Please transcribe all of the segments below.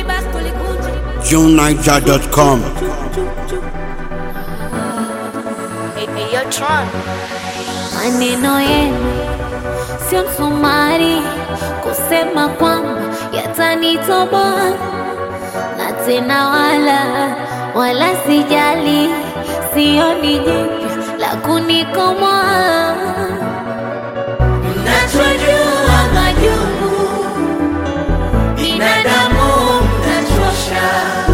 basi tulikuja JuneNiger.com. maneno yenu sio msumari kusema kwamba yatanitoboa na tena wala wala sijali sioni jipya la kunikomoa mnachojua majungu binadamu mnachosha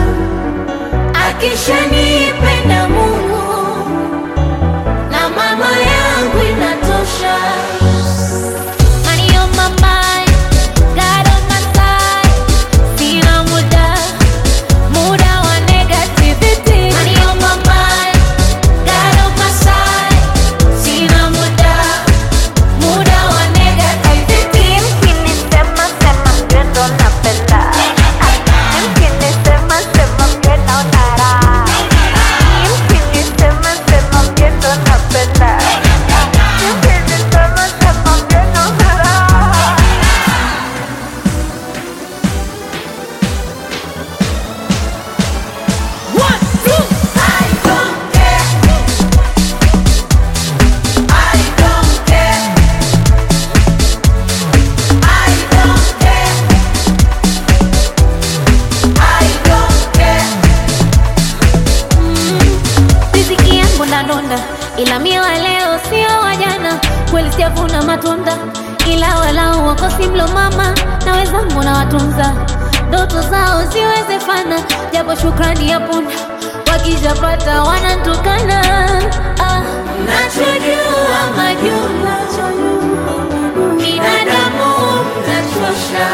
akishanipenda mungu na mama yangu inatosha Money on my mind, God on my side. Sina muda, muda wa negativity. Money on my mind, God on my side. Sina muda, muda wa negativity. Mkinisema sema mgendo napenda Mkinisema sema mgendo nara Mkinisema sema mgendo napenda Mkinisema sema mgendo nara One, two. I don't care. I don't care. I don't care. I don't care. Riziki yangu nadonda, ila mie wa leo sio wa jana. Kweli sijavuna matunda, ila walau wakosi mlo mama na wenzangu na watunza ndoto zao ziwezefana, japo shukrani ya punda wakijapata wanantukana. Ah, nachojua majuma binadamu mnachosha,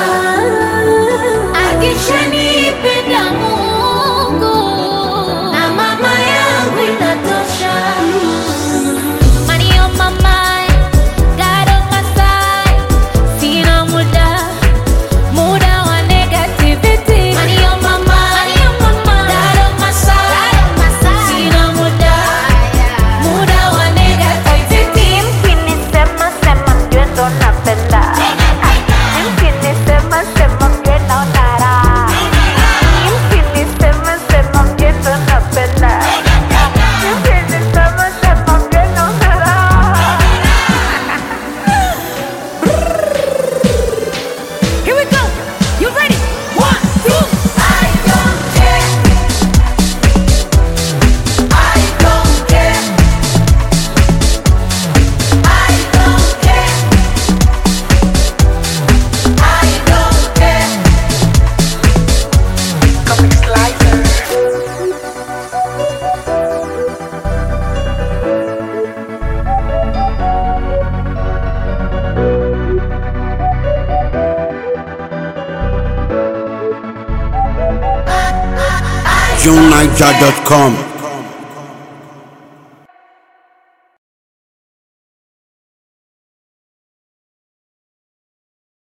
akishanipenda Mungu na mama yangu inatosha. Money on my mind, God on my side. Sina muda, muda wa negativity. Money on my mind, God on my side. Sina muda, muda wa negativity. Mkinisema sema mgendo napenda Mkinisema sema mgendo nara Mkinisema sema mgendo napenda Mkinisema sema mgendo nara Here we go. You ready? One, two. I don't care. I don't care. I don't care. I don't care. JuneNiger.com.